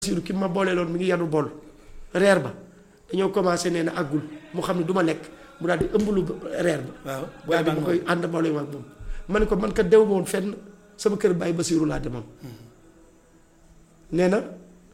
Basiru ki ma boole loon mi ngi yanu bool reer ba dañoo commencé nee na àggul mu xam ne du ma lekk mu daal di ëmb lu reer ba waaw daal di ma koy ànd boole ak moom ma ne ko man kat dew woon fenn sama kër bàyyi Basiru laa demoon nee na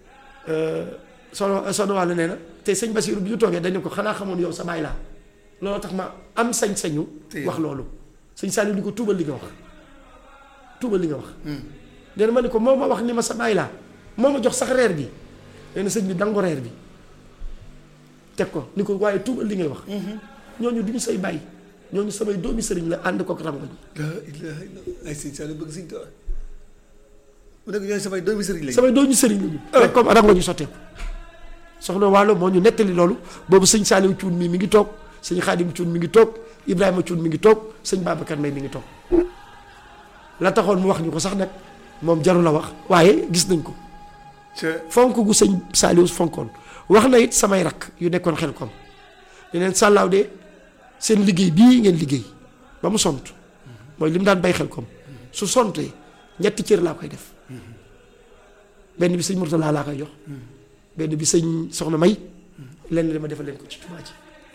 sono sono wàll nee na te sëñ Basiru bi ñu toogee dañu ko xanaa xamoon yow sa baay laa loolu tax ma am sañ-sañu wax loolu sëñ Saliou ni ko tuubal li nga wax tuubal li nga wax nee na ma ne ko moo ma wax ni ma sa baay laa moo ma jox sax reer bi nee na sëñ bi dango reer bi teg ko ni ko waaye tuubal li ngay wax ñooñu du ñu say bàyyi ñooñu samay doomi sëriñ la ànd kook rangoñ la ilaha illallah ay sëñ Saliou bëgg sëñ Tuubaa mu nekk ñooñu samay doomi sëriñ lañu samay doomi sëriñ lañu rek comme rangoñu sotteeku soxna Waalo moo ñu nettali loolu boobu sëñ Saliou Cuun mii mi ngi toog sëñ Xaadim Cuun mi ngi toog Ibrahima Cuun mi ngi toog sëñ Babacar May mi ngi toog la taxoon mu wax ñu ko sax nag moom jaru la wax waaye gis nañ ko fonk gu sëñ Saliou fonkoon wax na it samay rakk yu nekkoon xel kom ne leen sàllaaw de seen liggéey bii ngeen liggéey ba mu sont mooy li mu daan bay xel kom su sontee ñetti cër laa koy def benn bi sëñ Murtala laa koy jox benn bi sëñ soxna May lenn li ma defal leen ko ci jumaa ji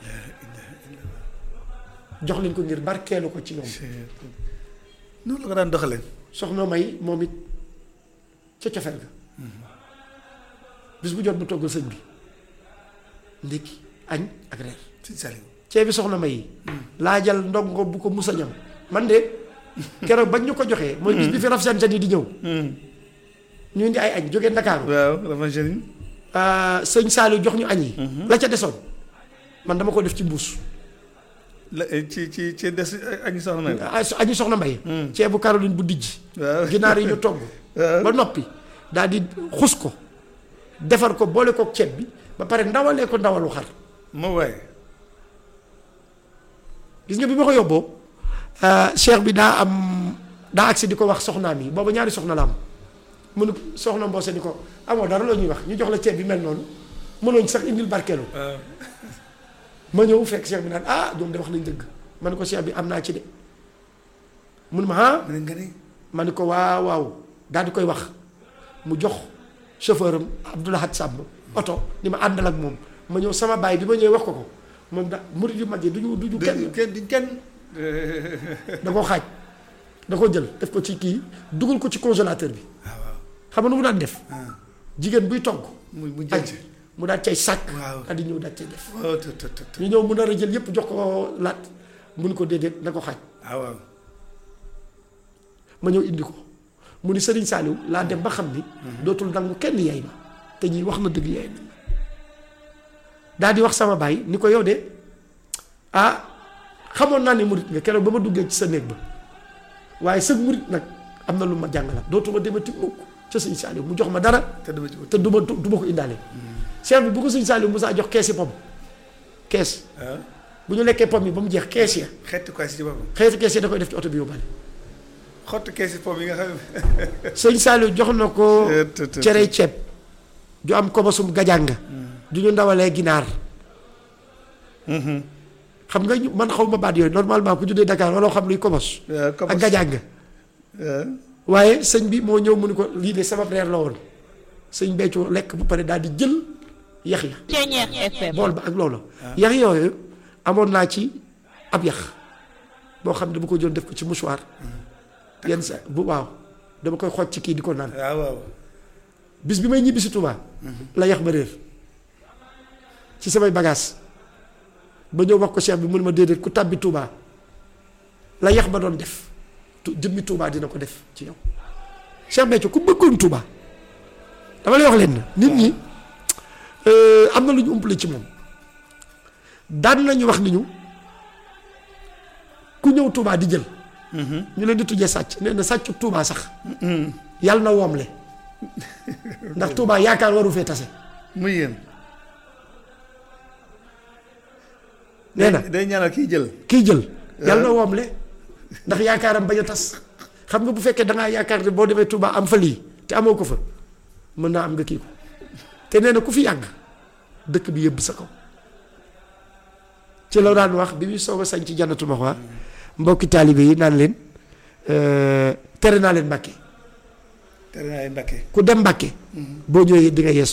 jox leen ko ngir barkeelu ko ci ñoom noonu la ko daan doxalee soxna May moom it ca cofeel ga bis bu jot mu toggal sëñ bi ndékki añ ak reer sëñ Saliou ceeb bi soxna May laajal ndongo bu ko musa ñam man de keroog bañ ñu ko joxee mooy bis bi fi raf seen yi di ñëw ñu indi ay añ jógee Ndakaaru waaw dafa jëriñ sëñ Saliou jox ñu añ yi la ca desoon man dama ko def ci mbuus la ci ci ci des añu soxna May añu soxna May ceebu Caroline bu dijj waaw ginaar yi ñu togg waaw ba noppi daal di xus ko defar ko boole kook ceeb bi ba pare ndawalee ko ndawalu xar moo waaye gis nga bi ma ko yóbboo cheikh bi daa am daa agsi di ko wax soxnaam yi booba ñaari soxna la am mu ne soxna mboose ni ko amoo dara la ñuy wax ñu jox la ceeb bi mel noonu mënooñ sax indil barkeelu waaw ma ñëw fekk cheikh bi naan ah ñoom de wax nañ dëgg ma ne ko cheikh bi am naa ci de mun ma ah mu ne nga ni ma ne ko waaw waaw daal di koy wax mu jox chauffeur am Abdoulahat Samb oto ni ma àndal ak moom ma ñëw sama baay bi ma ñëwee wax ko ko moom da murid yu mag yi duñu duñu kenn kenn duñ kenn da koo xaaj da ko jël def ko ci kii dugal ko ci congélateur bi waaw waaw xam nga nu mu daan def jigéen buy togg mu mu añ jënd mu daal cay sàkk Waaw. daal di ñëw daal cay def waaw të të të të ñu ñëw mu nar a jël yépp jox ko laat mun ko déedéet na ko xaaj waaw waaw ma ñëw indi ko mu ni Serigne Saliou laa dem ba xam ni dootul nangu kenn yaay ma te ñii wax na dëgg yaay na daal di wax sama baay ni ko yow de ah xamoon naa ne murit nga keroog ba ma duggee ci sa néeg ba waaye sëg murit nag am na lu ma jàngalaat dootuma demati mukk ca sëñ Saliou mu jox ma dara te dama ci te du ma du ma ko indaale cheikh bi bu ko sëñ Saliou Moussa jox keesi pom kees waaw bu ñu lekkee pom yi ba mu jeex kees ya xeetu kaas yi ci boppam xeeti kees ya da koy def ci oto bi yóbbaale xottu kees yi pom yi nga xam ne sëñ Saliou jox na ko te te cere ceeb ju am kobosum gajanga du ñu ndawalee ginaar xam nga ñu man xaw ma baat yooyu normalement ku juddee Dakar wala xam luy kobos waaw ak gajanga waaw waaye sëñ bi moo ñëw mu ni ko lii de sama reer la woon sëñ Béthio lekk ba pare daal di jël yax ya Ceeñeex FM bool ba ak loolu yax yooyu amoon naa ci ab yax boo xam ne dama ko jël def ko ci mouchoir yenn sa bu waaw dama koy xooj ci kii di ko naan waaw waaw bis bi may ñibbi si Touba la yax ba réer ci samay bagages ba ñëw wax ko cheikh bi mun ma déedéet ku tàbbi Touba la yax ba doon def tu jëmmi Touba dina ko def ci yow Cheikh Béthio ku bëggoon Touba dama lay wax leen na nit ñi euh, am na lu ñu umpale ci moom daan nañu wax ni ñu ku ñëw Touba di jël ñu leen di tujjee sàcc nee na sàccu Touba sax yàlla na woomle ndax Touba yaakaar waru fee tase muy yéen nee na day ñaanal kiy jël kiy jël yàlla na woomle ndax yaakaaram bañ a tas xam nga bu fekkee da ngaa yaakaar ne boo demee Touba am fa lii te amoo ko fa mën naa am nga kii ko te nee na ku fi yàgg dëkk bi yëbb sa kaw ci la daan wax bi muy soog a sañ ci jannatu maxwa mbokki taalibe yi naan leen tere naa leen mbàkke tere naa ay Mbàkke ku dem Mbàkke boo ñëwee di nga yees